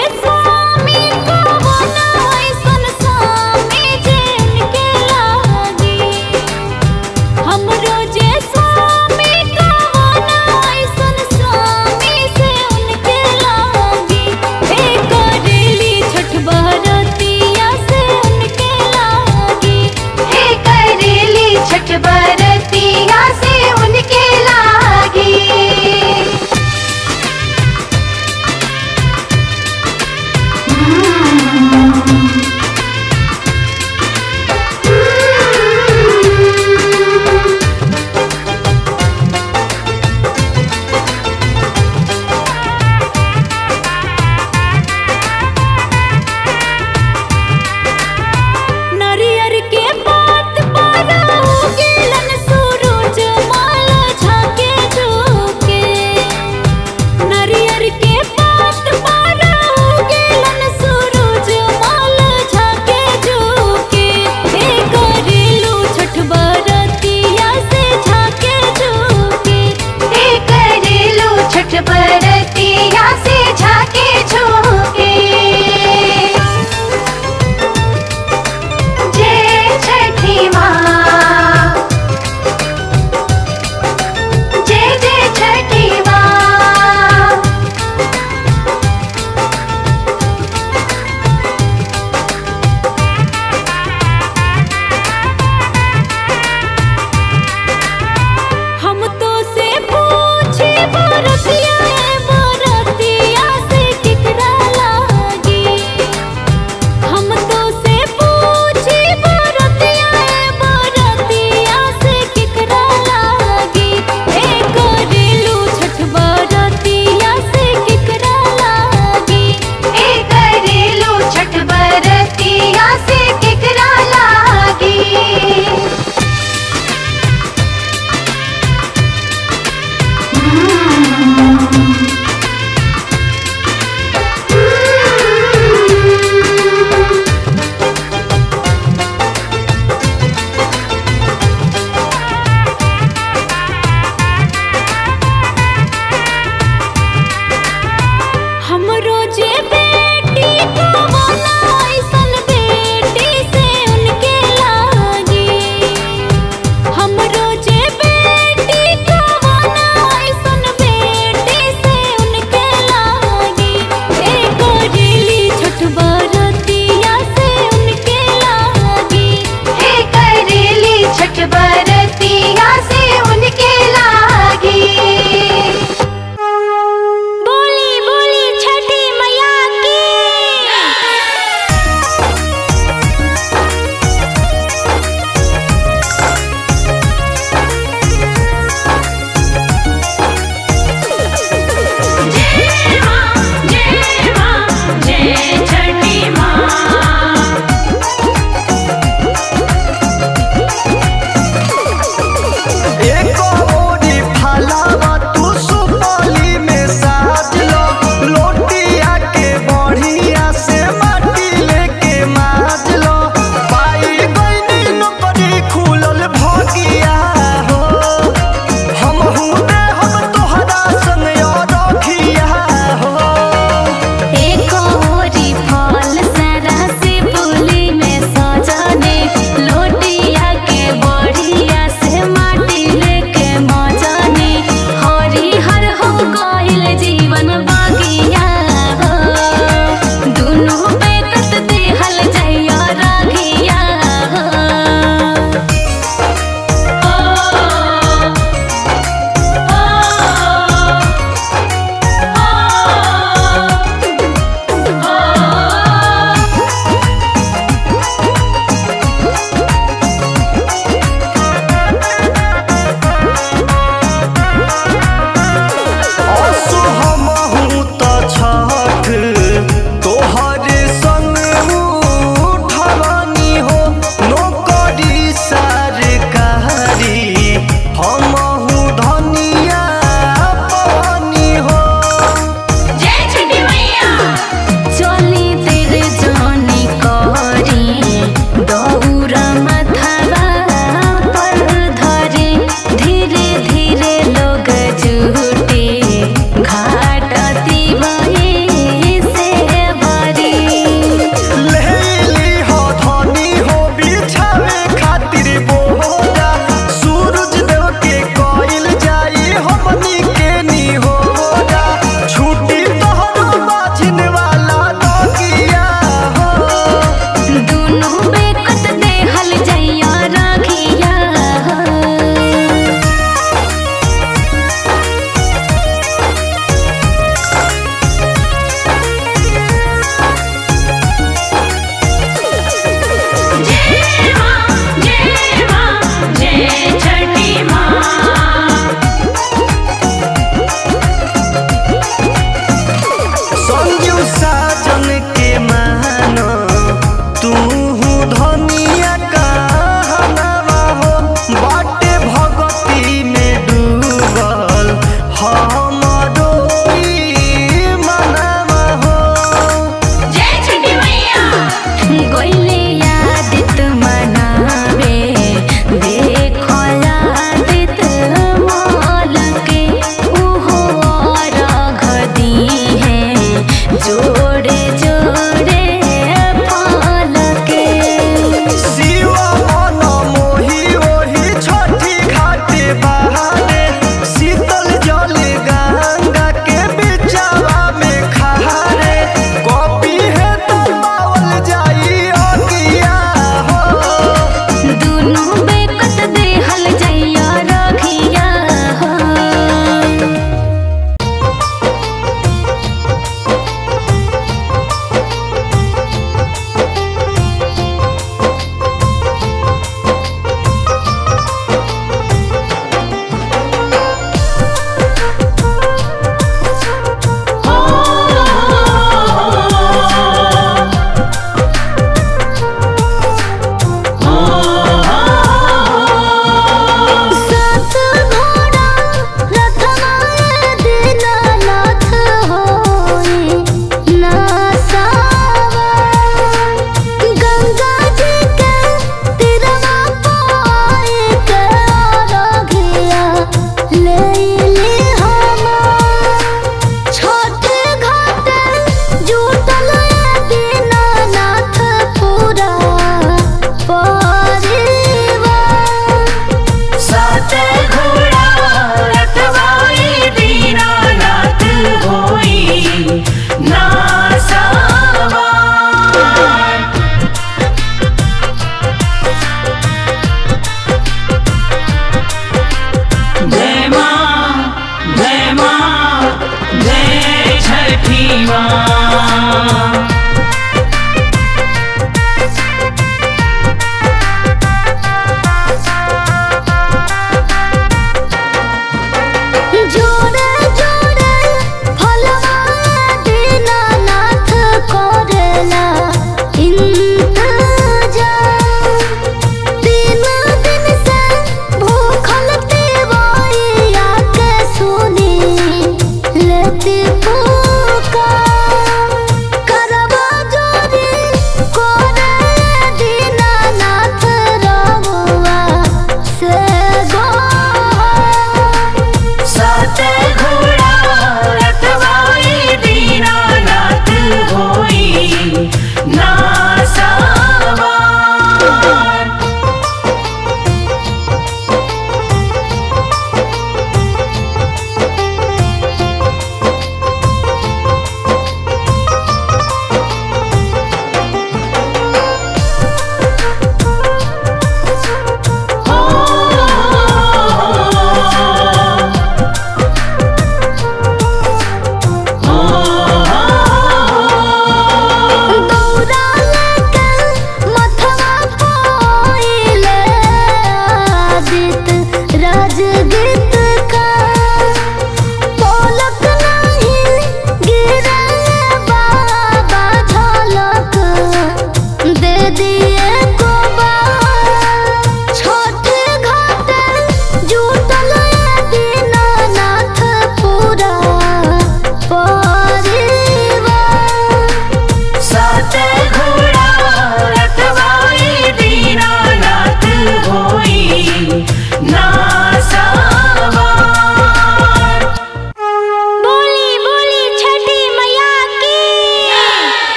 स्वामी कवना ऐसन स्वामी जिनके लागी हमरो जे स्वामी कवना ऐसन स्वामी से उनके लागी हे करेली छठ बरतिया से उनके लागी हे करेली छठ बरतिया से उनके लागी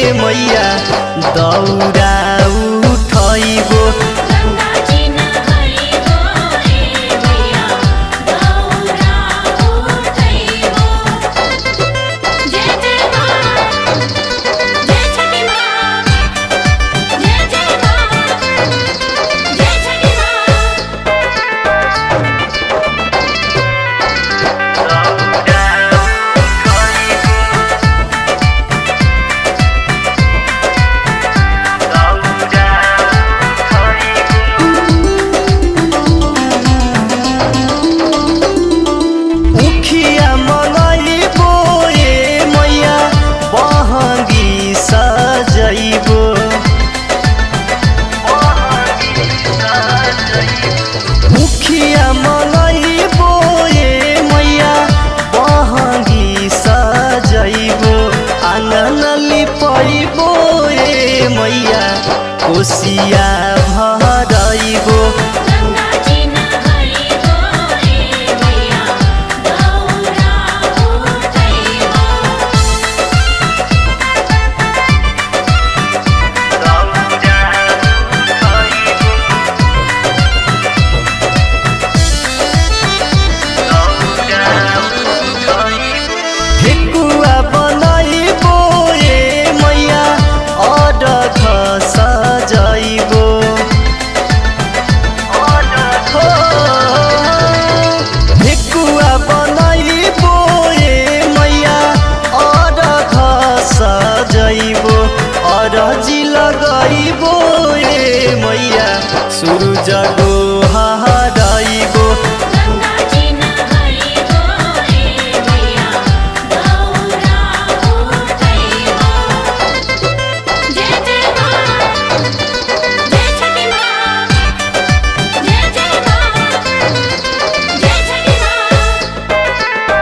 मैया दौरा उठैबो गंगा जी नहाइबो ए मैया दौरा उठैबो जय जय माँ जय छठी माँ जय जय माँ जय छठी माँ उखिया मंगैबो ए मैया बहंगी सजैबो उखिया मंगैबो ए मैया बहंगी सजैबो आंगन लिपैबो ए मैया कोसिया भरैबो गंगा जी नहाइबो ए मैया दौरा उठैबो ठेकुवा बनैबो ए मैया अडख सजैबो हो, ठेकुवा बनैबो ए मैया अडख सजैबो अरजी लगैबो ए मैया सुरुज गोहरैबो गंगा जी नहाइबो ए मैया दौरा उठैबो जय जय माँ जय छठी माँ जय जय माँ जय छठी माँ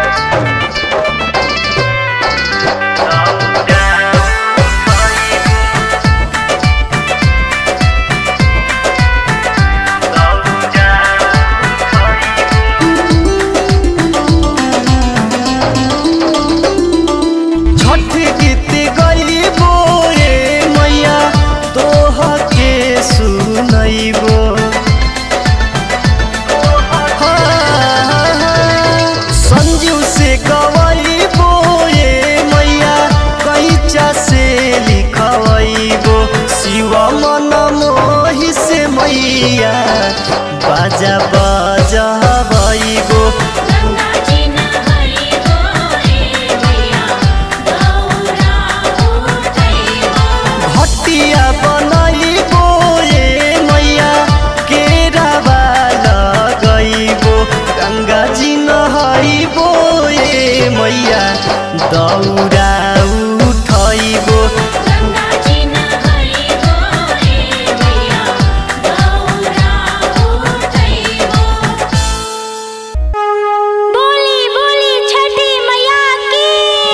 छठ गीत गैबो ए मैया तोह के सुनैबो संजीव से गवैबो ए मैया कैचा से लिखवैबो शिव मन मोहि से मैया बाजा बजबैबो गंगा जी नहाइबो ए मैया दौरा उठैबो भटिया बनैबो ए मैया केरावा लगैबो गङ्गा जी नहैबो ए मैया दौरा उठैबो गंगा जी नहाइबो ए मैया दौरा उठैबो बोली बोली छठी मैया की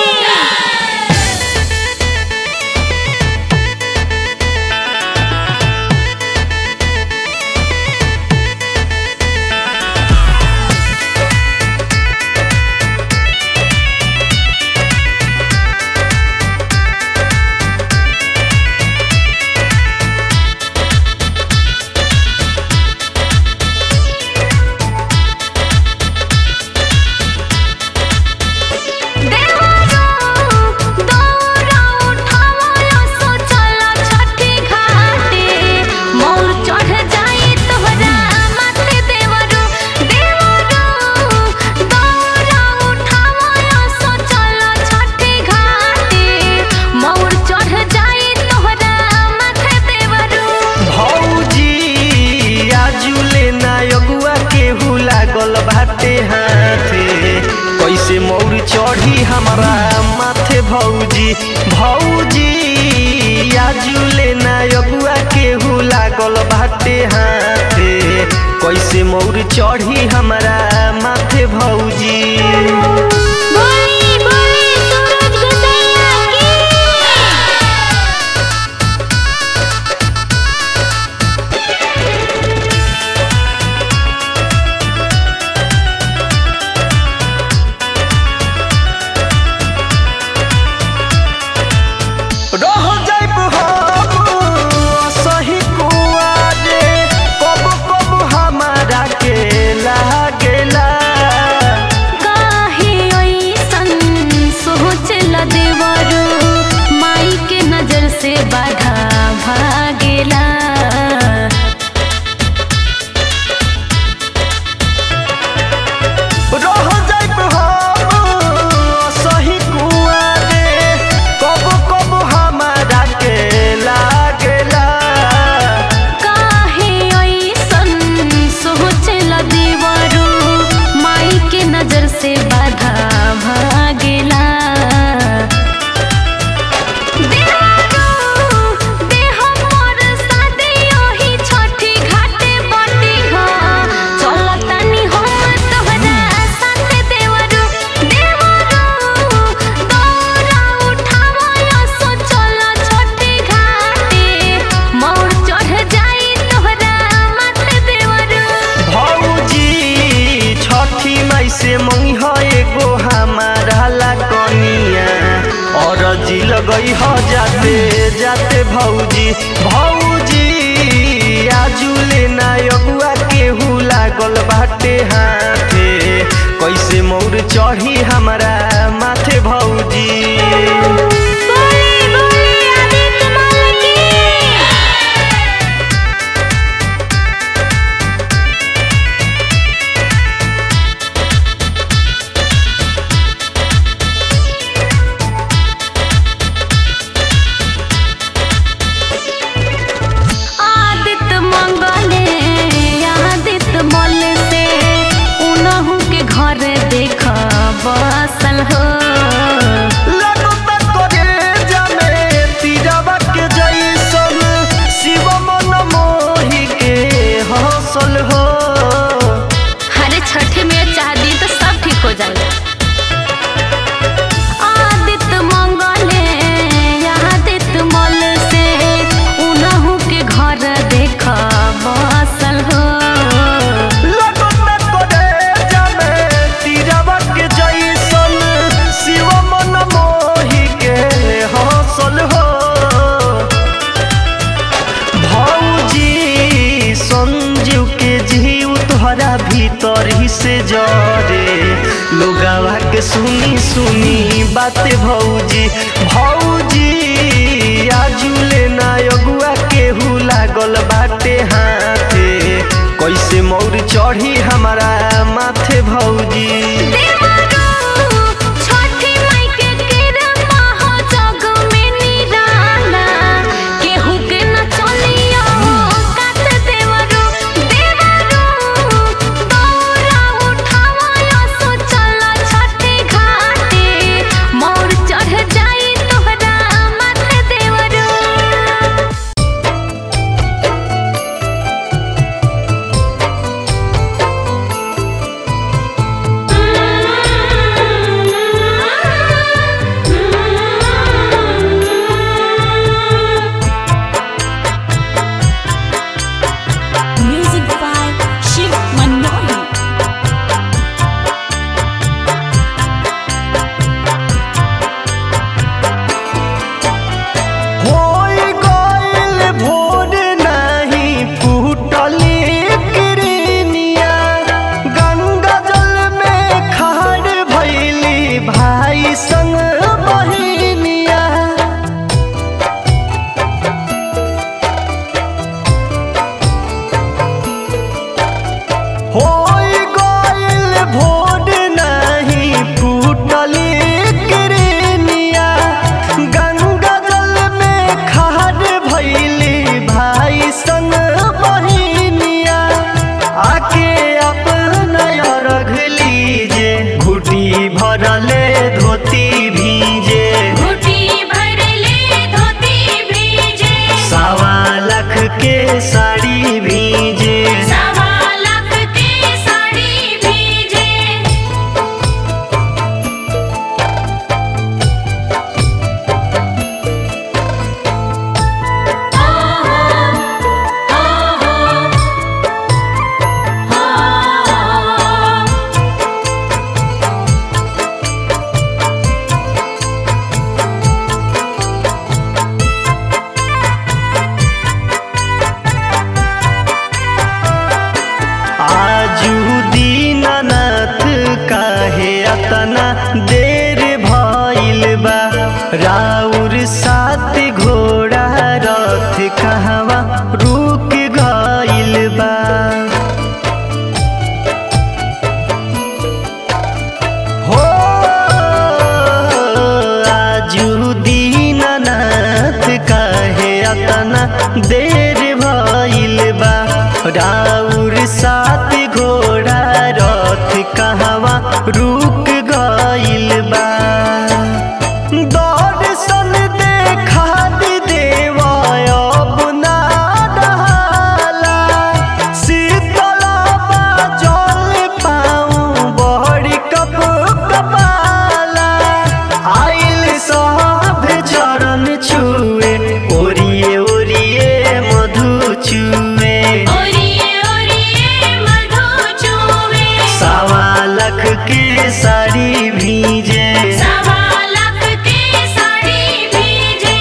लागल बाटे हाथे कैसे मौर चढ़ी हमारा माथे भौजी भौजी आजुले ना अगुआ केहू लागल बाटे हाथे कैसे मौर चढ़ी हमारा माथे भौजी बोली बोली सूरज गोसैया की रह से बाधा भागेला रह जाइब हम सही कुआरे कब कब हमारा के लागेला काहे ऐसन सोचेला देवरू माई के नजर से बाधा भागेला देवरू, देह मोर शादी ओही छठी घाटे बटी ह। चलतानी हम तोहरा साथे देवरू। देवरू, दौरा उठावल सो चल छठी घाटे। मोर चढ़ जाई तोहरा माथे देवरू। भौजी छठी माई से मंगी ह एगो हमारा ला कनिया और जी लगई ह जाते जाते भौजी भौजी आजुले ना अगुआ केहू लागल बाटे हाथे कैसे मौर चढ़ी हमारा माथे भौजी बोली बोली आदित्य माल की आदित्य मंगले आदित्य मल से उनहु के घर देख बसल हो लगता करेजा में तीरवा के जैसन शिव मन मोहि के हौसल हो हरे छठ में चाहदी तो सब ठीक हो जाए आदित्य मंगले आदित्य मल से उनहु के घर देख बसल हो लगता करेजा में तीरवा के जैसन शिव मन मोहि के हौसल हो भौजी संजीव के जीव तोहरा भीतर ही से जरे लोगावा के सुनी सुनी बाते भौजी भौजी आजुले ना अगुआ केहू लागल बाटे हाथे कैसे मौर चढ़ी हमारा माथे भौजी देवरू, छठी माई के कृपा हो जग में निराला। केहू के न चलियो कात देवरू। देवरू, दौरा उठावल सो चल छठी घाटे। मोर चढ़ जाई तोहरा माथे अतना देर भइल बा राउर सात घोड़ा रथ कहवा रुक गइल बा दर्शन देखा दी देवा अब ना डहाला। शीतला जल पाऊँ बड़ी कप कपाला आइल सब चरण छुए ओरिए ओरिए मधु छुए ओरिए ओरिए मधु चूवे सावा लख के साड़ी भीजे सवा लाख के साड़ी भीजे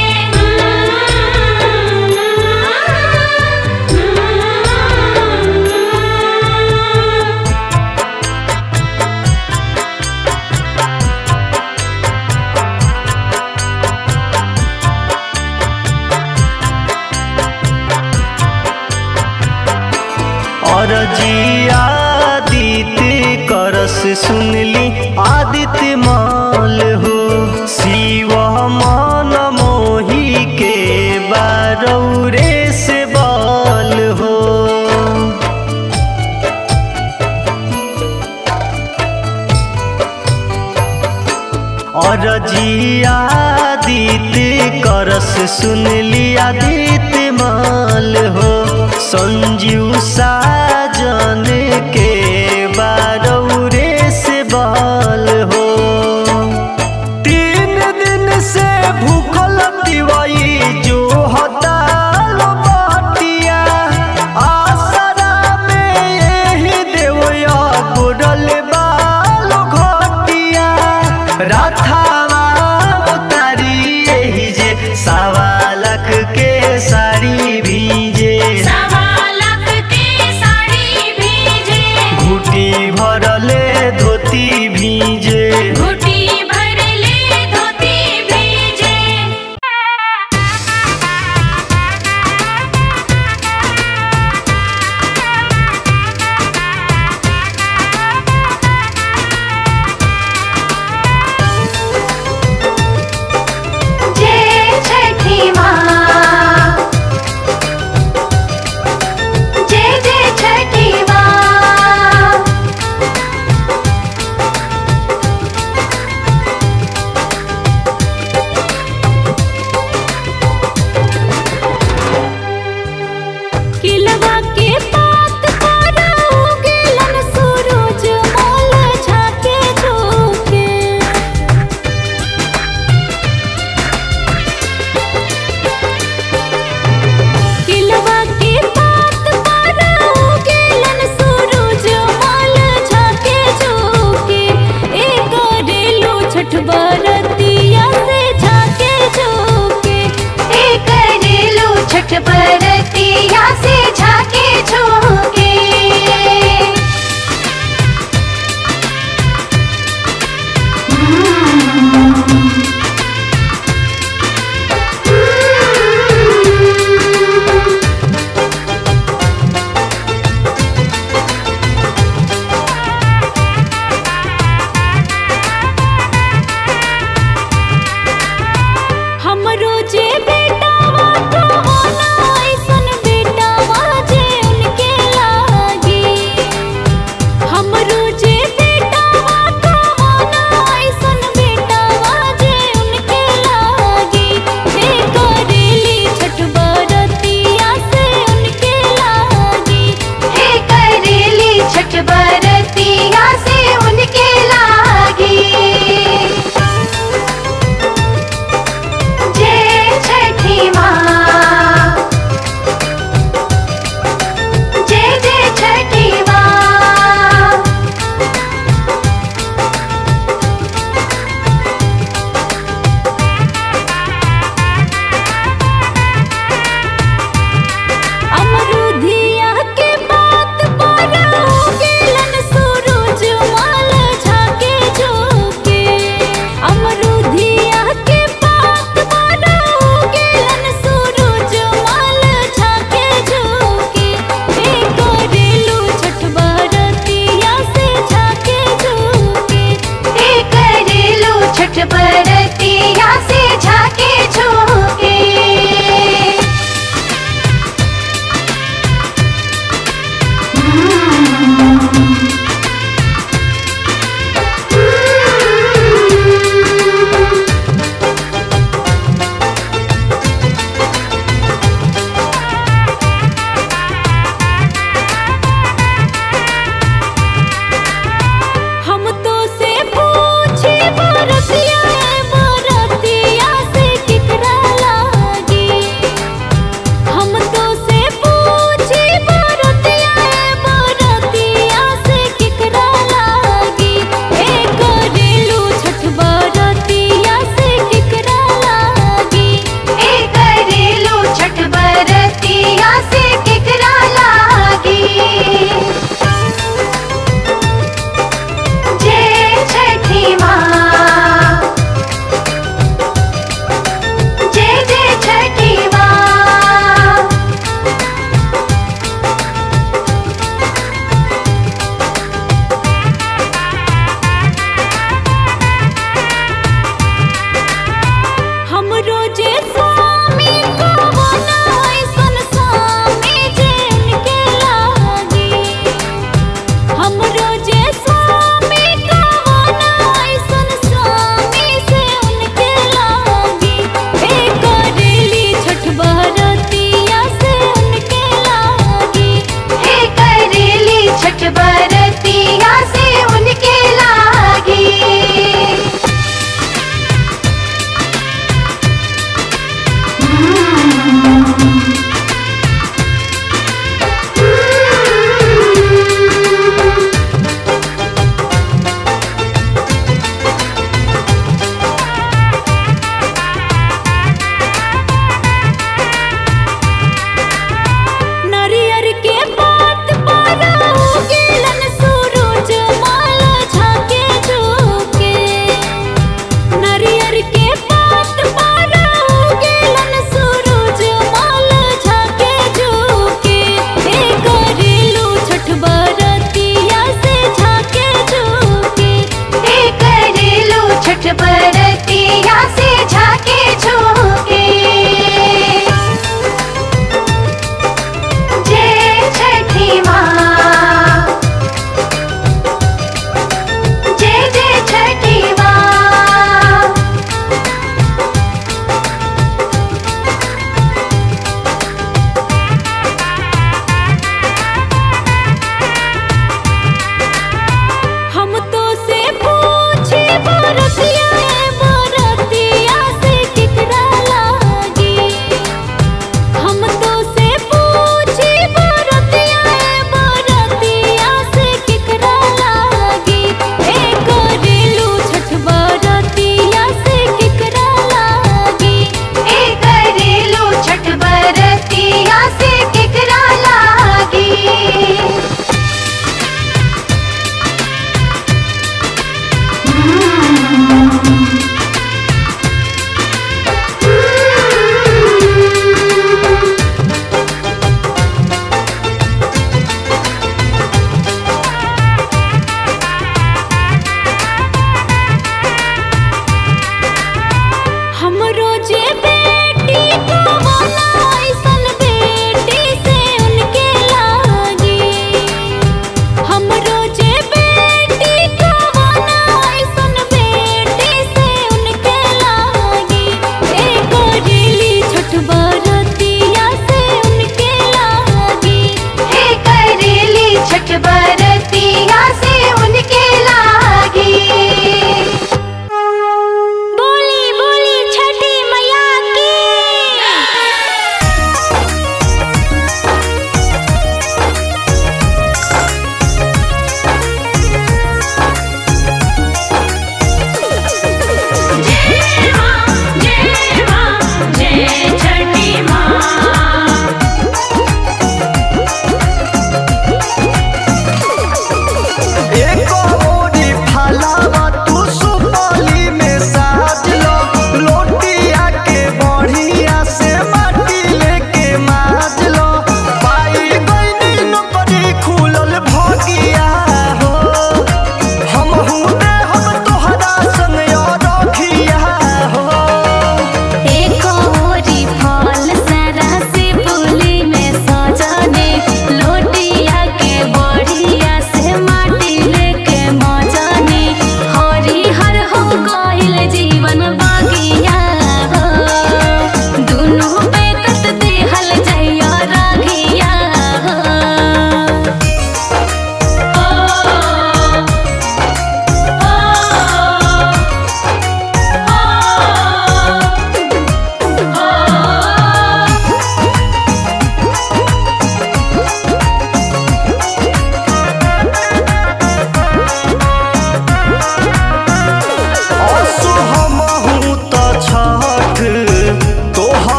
और जी आदित्य करस सुनली आदित्य माल हो शिव मन मोही के बारौरे से बाल हो और जी आदित्य करस सुनली आदित्य माल हो संजीव साजन के बारौरे से बाल हो तीन दिन से भूखल दिवाई जो हताल बाटिया आसरा में यही देवया गुडल बाल घटिया राधावा उतारी यही जे सावा लख के साड़ी भीजे सवा लाख के साड़ी भीजे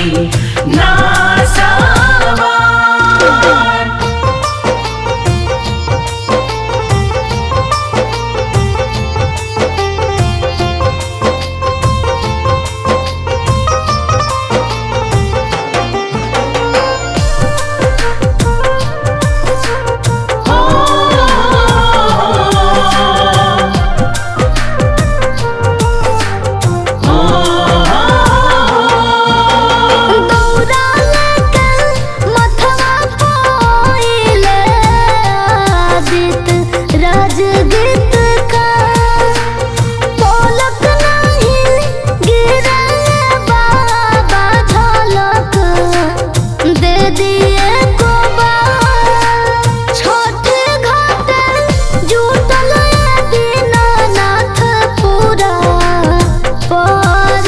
नासावार दौरा लेके मथवा पोइले आदित राजगीत का पलक नहीं गिरे बाबा झलक दे दिए को छोट घाट जुटल दीनानाथ पूरा परिवार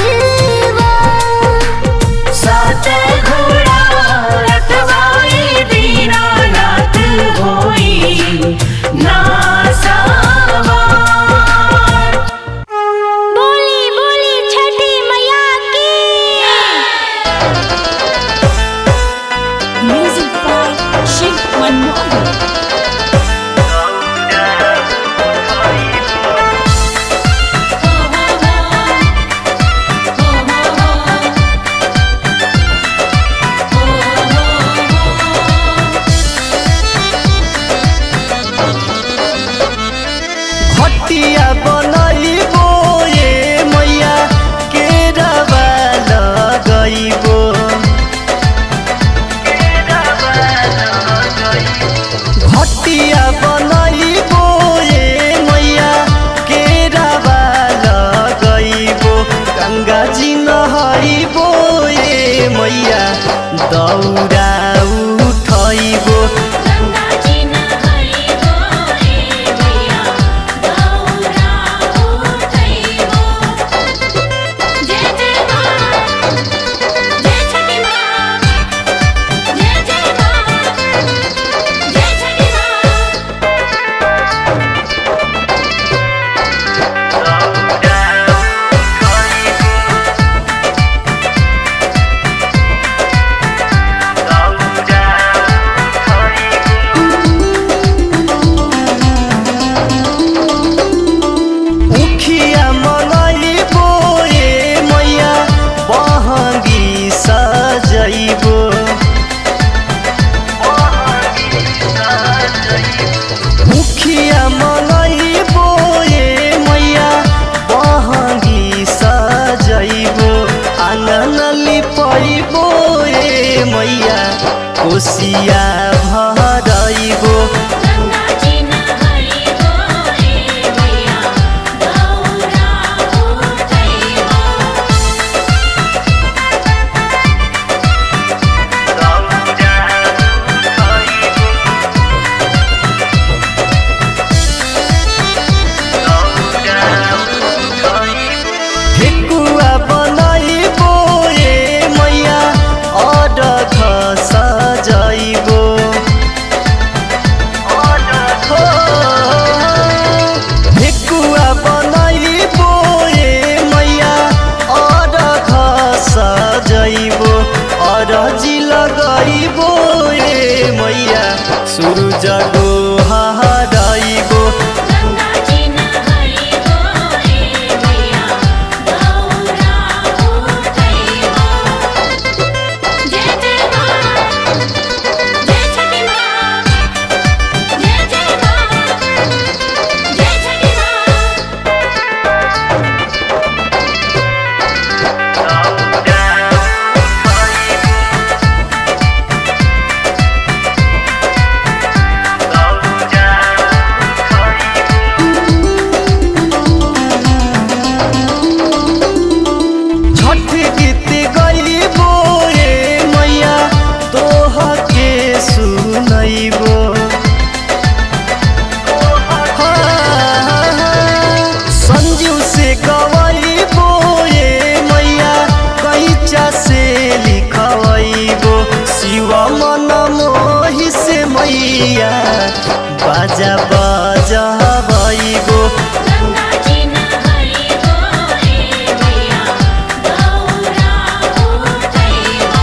सात घोड़ा रखवाई दीनानाथ होई नासावार बोली बोली छठी मैया की Music by Shiv Manohar. हटिया बनैबो ए मैया केरावा लगैबो हटिया बनैबो ए मैया केरावा लगैबो गङ्गा जी नहैबो ए मैया दौरा उठैबो उखिया मनैबो ए मैया बहङ्गी सजैबो उखिया मनैबो ए मैया बहङ्गी सजैबो आँगन लिपैबो ए मैया कोसिया भरैबो ठेकुवा बनैबो ए मैया अडख सजैबो ठेकुवा बनैबो ए मैया अडख सजैबो अरजी लगैबो ए मैया सुरुज गोहरैबो छठ गीत गैबो ए मैया तोह के सुनैबो संजीव से गवैबो ए मैया कैचा से लिखवैबो शिव मन मोहि से मैया बाजा बजबैबो गंगा जी नहैबो ए मैया गौरा उठैबो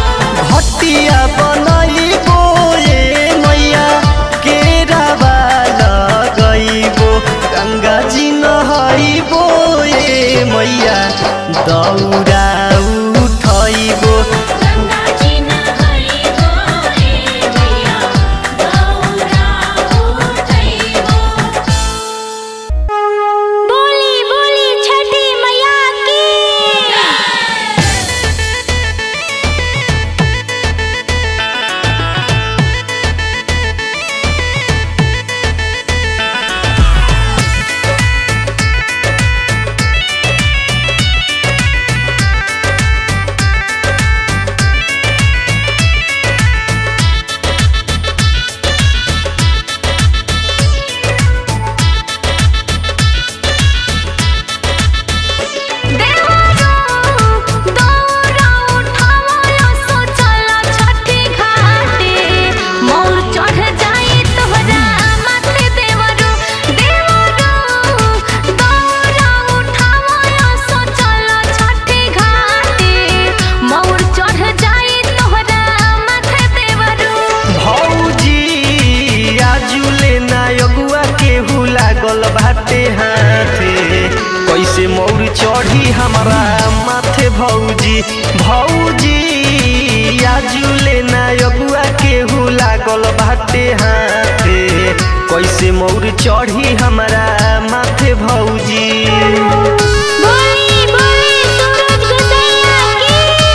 हमारा माथे भौजी भौजी आजुले ना अगुआ केहू लागल बाटे हाथे कैसे मौर चढ़ी हमारा माथे भौजी बोली बोली सूरज गोसैया की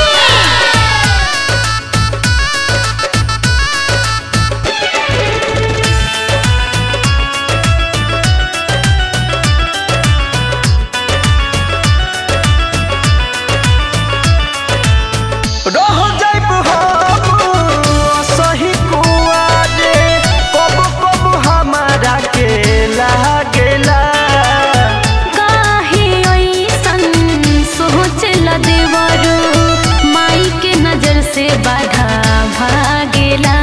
रह जाइब हम सही कुआरे कब कब हमारा के लागेला काहे ऐसन सोचला देवरो माई के नजर से बाधा भागेला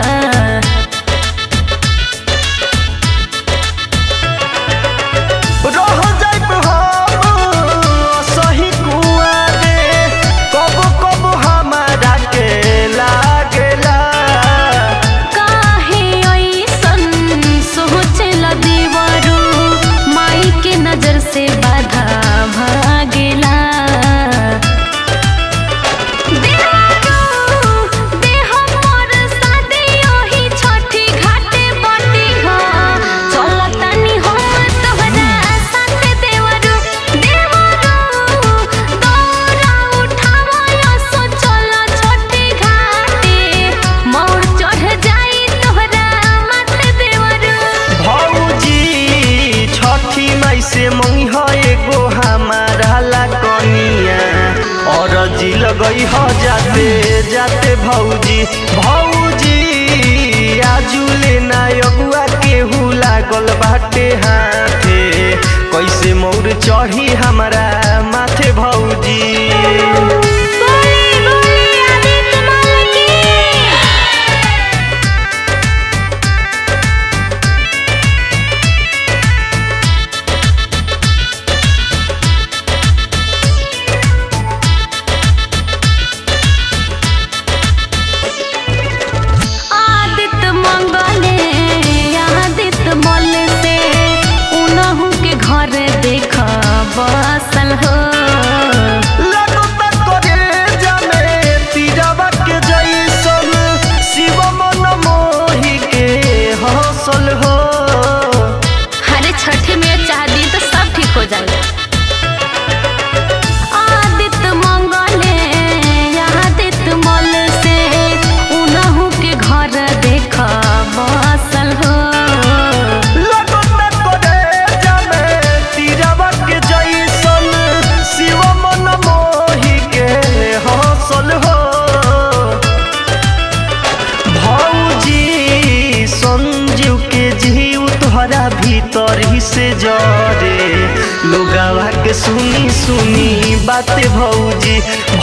रह जाइब हम सही कुआरे कब कब हमारा के लागेला काहे ऐसन सोचला देवरो माई के नजर से बाधा भागेला देवरो देह मोर सादे ओही छठी घाटे बटी हो चलतानी हम तोहरा साथे देवरो देवरो दौरा उठावला सो चल छठी घाटे मोर चढ़ जाई तोहरा माथे देवरो भौजी छठी माई से मंगी है एगो हमारा ला कनिया और जी लगई ह जाते जाते भौजी भौजी आजुले ना अगुआ केहू लागल बाटे हाथे कैसे मौर चढ़ी हमारा माथे भौजी बोली बोली आदित्य माल की आदित्य मंगले आदित्य मल से उनहु के घर देख बसल हो लगता करेजा में तीरवा के जैसन शिव मन मोहि के हौसल हो हरे छठी में चाह दी तो सब ठीक हो जाएगा आदित्य मंगले आदित्य मल से उनहु के घर देख बसल हो लगता करेजा में तीरवा के जैसन शिव मन मोहि के हौसल हो भौजी संजीव के जीव तोहरा भीतर ही से जरे लोगावा के सुनी सुनी बाते भौजी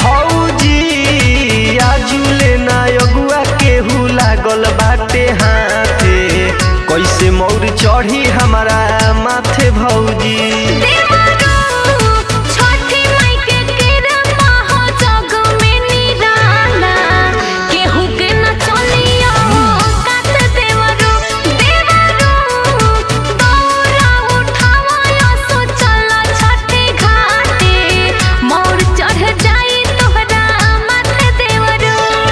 भौजी आजुले ना अगुआ केहू लागल बाटे हाथे कैसे मौर चढ़ी हमारा माथे भौजी देवरो छठी माई के कृपा हो जग में निराला केहू के न चलियो कात देवरो देवरो दौरा उठावला सो चल छठी घाटे मोर चढ़ जाई तोहरा माथे देवरो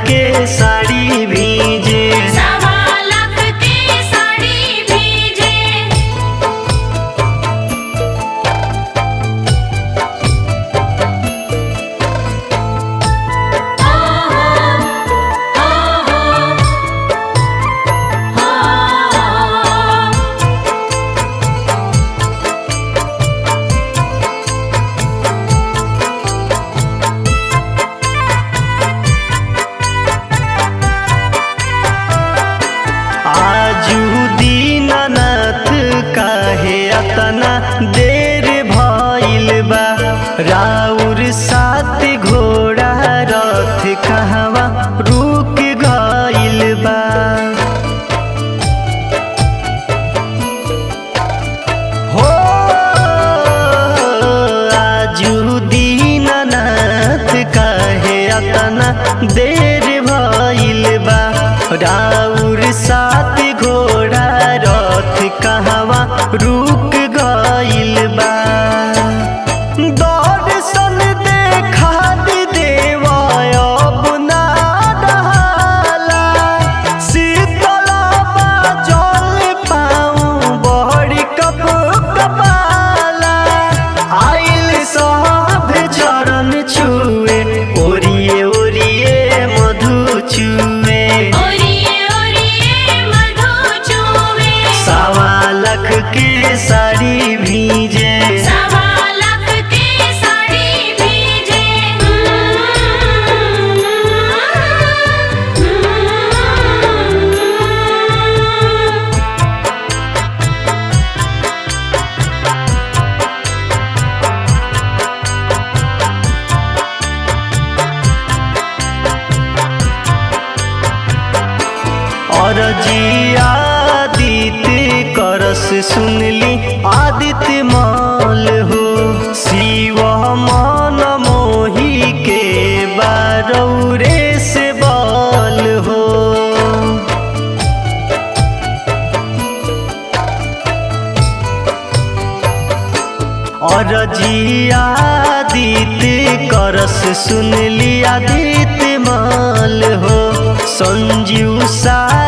के साड़ी भीजे सवा लाख के साड़ी भीजे आजू दीनानाथ काहे अतना देर भइल बा राउर सात घोड़ा रथ कहवा रुक गइल बा हो आजू दीनानाथ काहे अतना देर भइल बा राउर सात घोड़ा रथ कहवा रुक गइल बा दर्शन देखा दी देवा अब ना डहाला। शीतला जल पाऊँ बड़ी कप कपाला आइल सब चरण छुए ओरिए ओरिए मधु छुए ओरिए ओरिए मधु चूवे सवा लख के साड़ी भीजे सवा लाख के साड़ी भीजे और जी आदित्य करस सुनली आदित्य माल हो शिव मन मोही के बारौरे से बाल हो और जी आदित्य करस सुनली आदित्य माल हो संजीव सा